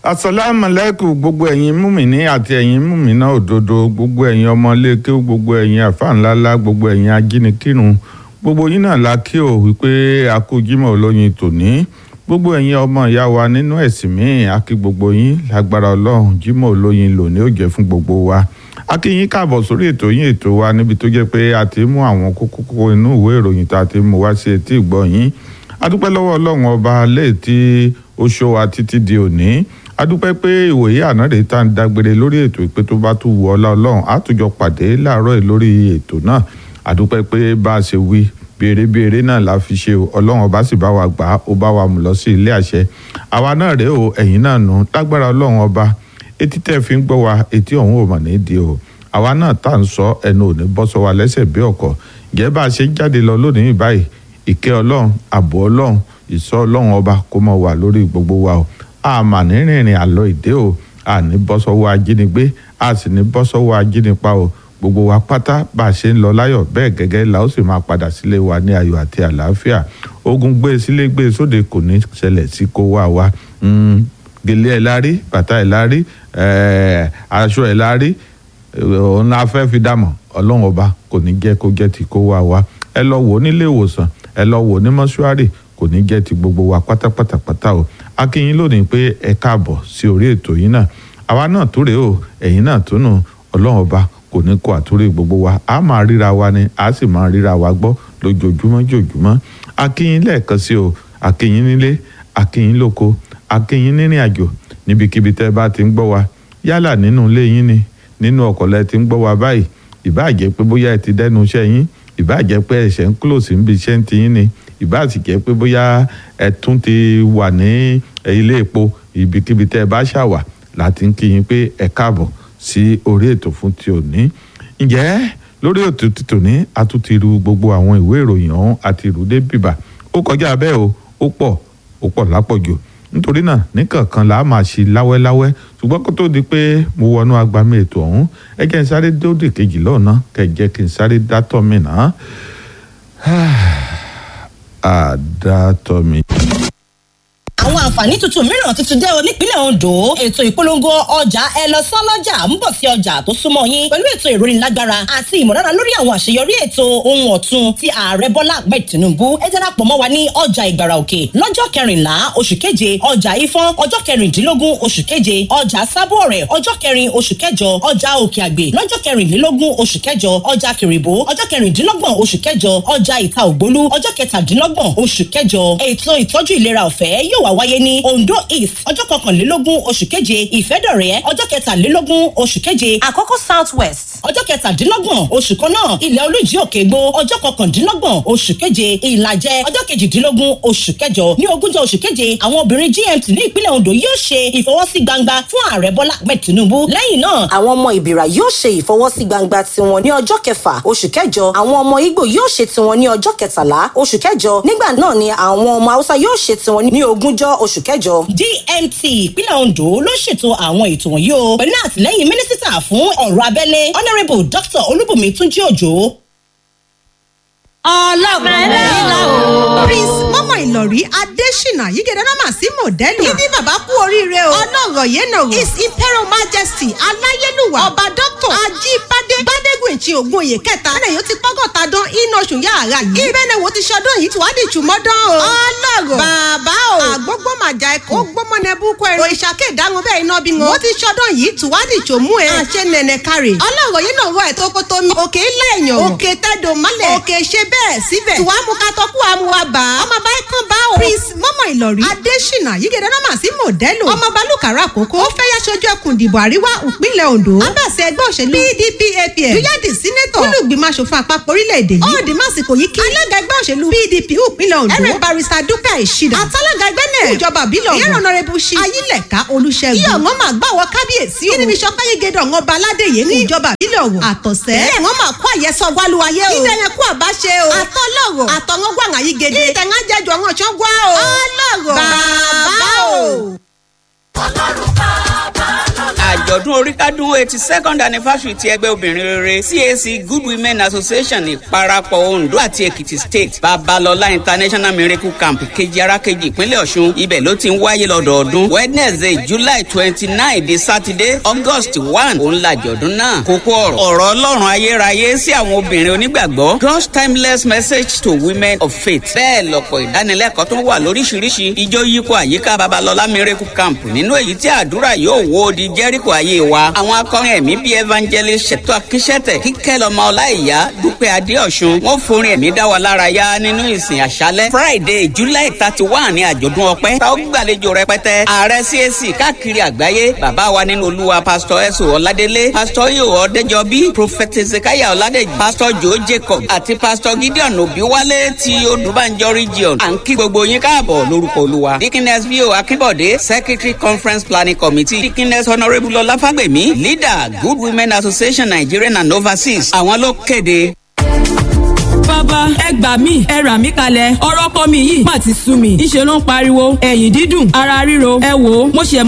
asalaamualeykum gbogbo ẹ̀yin múmìnì àti ẹ̀yin múmìnà òdodo gbogbo ẹ̀yin ọmọléke gbogbo ẹ̀yin àfáànláńlá gbogbo ẹ̀yin ajínikírun gbogbo yín náà la kí o wípé a kú jímọ̀ olóyin tòní gbogbo ẹ̀yin ọmọ ìyá wa nínú ẹ̀sìn míì a kí gbogbo yín lágbára ọlọ́run jímọ̀ olóyin lòní ó jẹ́ fún gbogbo wa a kí yín káàbọ̀ sórí ètò yín ètò wa níbi tó jẹ́ pé a ti mú àwọn kókó kókó inú ìwé ìròyìn tá a ti mú wá sí etí ìgbọ́ yín a dúpẹ́ lọ́wọ́ ọlọ́run ọba léè tí ó ṣọ́ wa títí di òní a dúpẹ́ pé ìwòye àná rèé tá à ń dágbére lórí ètò ìpè tó bá tún wù ọlá ọlọ́run á tún jọ pàdé láàárọ̀ yìí lórí ètò náà a dúpẹ́ pé bá a ṣe wí béèrè-béèrè náà la fi ṣe o ọlọ́run ọba sì bá wa gbà á ó bá wa mú lọ sí ilé àṣẹ àwa náà rèé o ẹ̀yin náà nù lágbára ọlọ́run ọba etí tẹ́ fi ń gbọ́ wa etí ọ̀hún ò mà ní di o àwa náà tá à ń sọ ẹnu ò ní bọ́ sọ wa lẹ́sẹ̀ bí ọ̀kọ̀ gẹ́gẹ́ bá a ṣe ń jáde lọ lónìí báyìí ìkẹ́ ọlọ́run ààbò ọlọ́run ìṣọ́ ọlọ́run ọba kó mọ́ wà lórí gbogbo wa o àmà ní rìnrìn àlọ́ ìdè o àní bọ́ sọ́wọ́ ajínigbé a sì ní bọ́ sọ́wọ́ ajínipa o gbogbo wa pátá bá a ṣe ń lọ láyọ̀ bẹ́ẹ̀ gẹ́gẹ́ la ó sì máa padà sílé wa ní ayọ̀ àti àlàáfíà ogun gbé sílé gbé sóde kò ní ṣẹlẹ̀ sí kó wá wa gèlè ẹ̀ lárí bàtà ẹ̀ lárí aṣọ ẹ̀ lárí òun la fẹ́ fi dàmọ̀ ọlọ́run ọba kò ní jẹ́ kó jẹ́ ti kó wá wa ẹ lọ wò ó nílé ìwòsàn ẹ lọ wò ó ní mọ́ṣúárì kò ní jẹ́ ti gbogbo wa pátápátá pátá o akínyín lónìí pé ẹ káàbọ̀ sí orí ètò yìí náà àwa náà tó rèé o ẹ̀yin náà tó nù ọlọ́run ọba kò ní kó àtúrò gbogbo wa a máa ríra wa ni a sì máa ríra wa gbọ́ lójoojúmọ́ jòjúmọ́ akínyín lẹ́ẹ̀kan sí o akínyín nílé akínyín lóko akínyín nírìn àjò níbikíbi tẹ́ bá ti ń gbọ́ wa yálà nínú ilé yín ni nínú ọkọ̀ lẹ ti ń gbọ́ wa báyìí ìbáà jẹ́ pé bóyá ẹ ti dẹ́nu iṣẹ́ yín ìbáà jẹ́ pé ẹ̀ṣẹ̀ ń close níbi iṣẹ́ ń ti yín ni ìbáà sì jẹ́ pé bóyá ẹ tún ti wà ní ilé epo ibikíbi tẹ́ ẹ bá ṣàwà láti ń kí yín pé ẹ káàbọ̀ sí orí ètò fún ti òní ǹjẹ́ lórí ètò ti tòní a tún ti ru gbogbo àwọn ìwé ìròyìn ọ̀hún àti ìrúdé bìbà ó kọjá bẹ́ẹ̀ o ó pọ̀ ó pọ̀ lápọ̀jù nítorí náà níkànkan là á máa ṣe láwẹ́láwẹ́ ṣùgbọ́n kó tó di pé mo wọnú agbami ètò ọ̀hún ẹ jẹ́ n sáré dóde kejì lọ́nà kẹ́ jẹ́ kí n sáré dátọ́ mi náà àdátọ́ mi àwọn àǹfààní tuntun mìíràn tuntun dé o nípínlẹ̀ Ondo ètò ìpolongo ọjà ẹ lọ sán lọ́jà ń bọ̀ sí ọjà tó súnmọ́ yín pẹ̀lú ètò ìrónilágbára àti ìmọ̀lára lórí àwọn àṣeyọrí ètò ohun ọ̀tun ti ààrẹ Bọ́lá Ahmed Tinubu ẹ darapọ̀ mọ́ wa ní ọjà Ìgbàrà Òkè lọ́jọ́ kẹrìnlá oṣù keje ọjà Ifọ̀n ọjọ́ kẹrìndínlógún oṣù keje ọjà Sábọ̀ọ̀rẹ̀ ọjọ́ kẹrin oṣù kẹjọ ọjà Òkè Àgbè lọ́jọ́ kẹrìnlélógún oṣù kẹjọ ọjà Kìrìbó ọjọ́ kẹrìndínlọ́gbọ̀n oṣù kẹjọ ọjà Ìta Ògbólú ọjọ́ kẹtàdínlọ́gbọ̀n oṣù kẹjọ ètò ìtọ́jú ìlera ọ̀fẹ́ yóò wá wáyé ní Ondo East ọjọ́ kọkànlélógún oṣù keje Ìfẹ́dọ̀rẹ́ ọjọ́ kẹtàlélógún oṣù keje Àkọ́kọ́ South West ọjọ́ kẹtàdínlọ́gbọ̀n oṣù kan náà Ilẹ̀ Olújí Òkègbó ọjọ́ kọkàndínlọ́gbọ̀n oṣù keje Ìlàjẹ ọjọ́ kejìdínlógún oṣù kẹjọ ní ogúnjọ́ oṣù keje àwọn obìnrin GMT ní ìpínlẹ̀ Ondo yóò ṣe ìfọwọ́sí gbangba fún ààrẹ Bọ́lá Ahmed Tinubu lẹ́yìn náà àwọn ọmọ Ìbìrà yóò ṣe ìfọwọ́sí gbangba tiwọn ní ọjọ́ kẹfà oṣù kẹjọ àwọn ọmọ Ìgbò yóò ṣe tiwọn ní ọjọ́ kẹtàlá oṣù kẹjọ nígbà náà ni àwọn ọmọ Haúsá yóò ṣe tiwọn ní ogúnjọ́ oṣù kẹjọ. DMT ìpínlẹ̀ Ondo ló ṣètò àwọn ètò wọ̀nyí o pẹ̀lú àtìlẹ́yìn mínísítà fún ọ̀rọ̀ abẹ́lé honourable Dr. Olúbùnmi Túnjí Òjò. ọlọ́gbọ̀n nílá o. prince mọ́mọ́ ìlọ̀rí adésínà yígẹ̀dẹ̀ náà mà sí mọ̀dẹ́lì. kíní bàbá kú oríire o. ọlọ́rọ̀ yẹn náà rò. his imperial majesty aláyélúwà ọba dr ajíbádé gbádégùn ìtì ògùn òye kẹta. ẹnlẹ́ yóò ti pọ́gọ́ta dán iná oṣù yàrá yìí. ìbẹ́ni wo ti ṣọdún yìí tí wàá di ìtumọ̀dán o. ọlọ́rọ̀ bàbá o. àgbógbó màjà ẹkọ. ó gbọ́mọ nẹ búkọ ẹ̀rọ. òṣàkè ìdáhùn bẹ́ẹ̀ iná bí wọn. mo ti ṣọdún yìí tí wàá di ìtòmú ẹ. àṣẹ nẹ̀nẹ̀ kárẹ̀. ọlọ́rọ̀ yìí náà rọ ẹ̀ tó kótó mi. òkè ilé èèyàn. òkè tẹ́dọ̀ mọ́lẹ̀. òkè ṣe bẹ́ẹ̀ síbẹ̀. tí wàá mú ká tọ́kú àmúwa bá. ọmọ bá kán bá o. prince mọ́mọ́ ìlọ̀rí. adésínà yígẹ̀dẹ̀ náà mà sí mọ̀dẹ́lò. ọmọ balùkàrà àkókò. ó fẹ́ yá sojú ẹkùn ìdìbò àríwá ìpínlẹ̀ ondo. abàṣẹ ẹgbẹ́ òṣèlú pdp apm. dúyàdì sínétọ̀. olùgbìmọ̀ asòfin àpapọ̀ orílẹ̀-èdè yìí. ọ̀ọ́dì másìkò yìí kí. alága ẹgbẹ́ òṣèlú pdp ìpínlẹ̀ ondo. ẹrẹ barista dúpẹ́ ìṣìdá. àtàlága ẹgbẹ́ náà. ìjọba bílọ̀ ìyẹn ọ̀nà rẹ̀ bu ṣi. ayílẹ̀ká olùṣègùn. kí ọ̀ngọ́n máa gbàwọ́ kábíyèsí o. kí níbi sọpẹ́ yegede ọ̀ngọ́n baládé yé ní ìjọba bílọ̀ wò. àtọ̀sẹ́. ẹ̀ wọ́n máa kó àyẹ̀sọ wálúwayé o. ìdẹ̀yẹ kú àbáṣe o. àtọ́lọ́rọ̀ àtọ̀wọ́n gbàngàn yí gèdè. ìtẹ̀ngá jẹjọ àwọn ọ̀ṣọ́ gbá o. ọlọ́rọ̀ bàbá o. ọlọ́run bàbá lọ́la. àjọ àjọ̀dún oríkádún eighty second anniversary ti ẹgbẹ́ obìnrin rere cac good women association ìparapọ̀ ondo àti èkìtì state babalọla international miracle camp kejì arákejì ìpínlẹ̀ ọ̀ṣun ibẹ̀ ló ti ń wáyé lọ́dọọdún wednesday july twenty nine di saturday august one òun làjọ̀dún náà kókó ọ̀rọ̀ ọ̀rọ̀ ọlọ́run ayérayé sí àwọn obìnrin onígbàgbọ́ god's timeless message to women of faith bẹ́ẹ̀ lọ́pọ̀ ìdánilẹ́kọ̀ọ́ tó wà lóríṣiríṣi ijó yípo àyíká babalọla miracle camp nínú èyí tí àdúrà yóò wó di jẹ́ríkò ayé wa àwọn akọrin ẹ̀mí bíi evangelist ṣètò akíṣẹ́tẹ̀ kíkẹ́ lọ́mọ ọláìyá dúpẹ́ adéọ̀sùn wọ́n forin ẹ̀mí dá wa lára yá nínú ìsìn àṣálẹ́ friday july thirty one ní àjọ̀dún ọpẹ́ tá ó gbàlejò rẹpẹtẹ ààrẹ cac káàkiri àgbáyé bàbá wa nínú olúwa pásítọ̀ ẹ̀sùn ọ̀ládélé pásítọ̀ yóò ọ̀dẹ́jọbí prophet ezekiah ọ̀ládẹ́jì pásítọ̀ joe jacob àti pásítọ̀ gideon òbíwálé ti odùbánjọ region à ń kí gbogbo yín káàbọ̀ lórúkọ olúwa dikines vio akínbọ̀dé secretary conference planning committee dikines honourable ọláfàgbèmí leader good women association nigerian and overseas àwọn ló kéde bàbá ẹ gbà mí ẹ rà mí kalẹ̀ ọ̀rọ̀ kọ́ mi yìí má ti sú mi ńṣe ló ń pariwo ẹ̀yìn dídùn ara ríro ẹ wò ó mo ṣe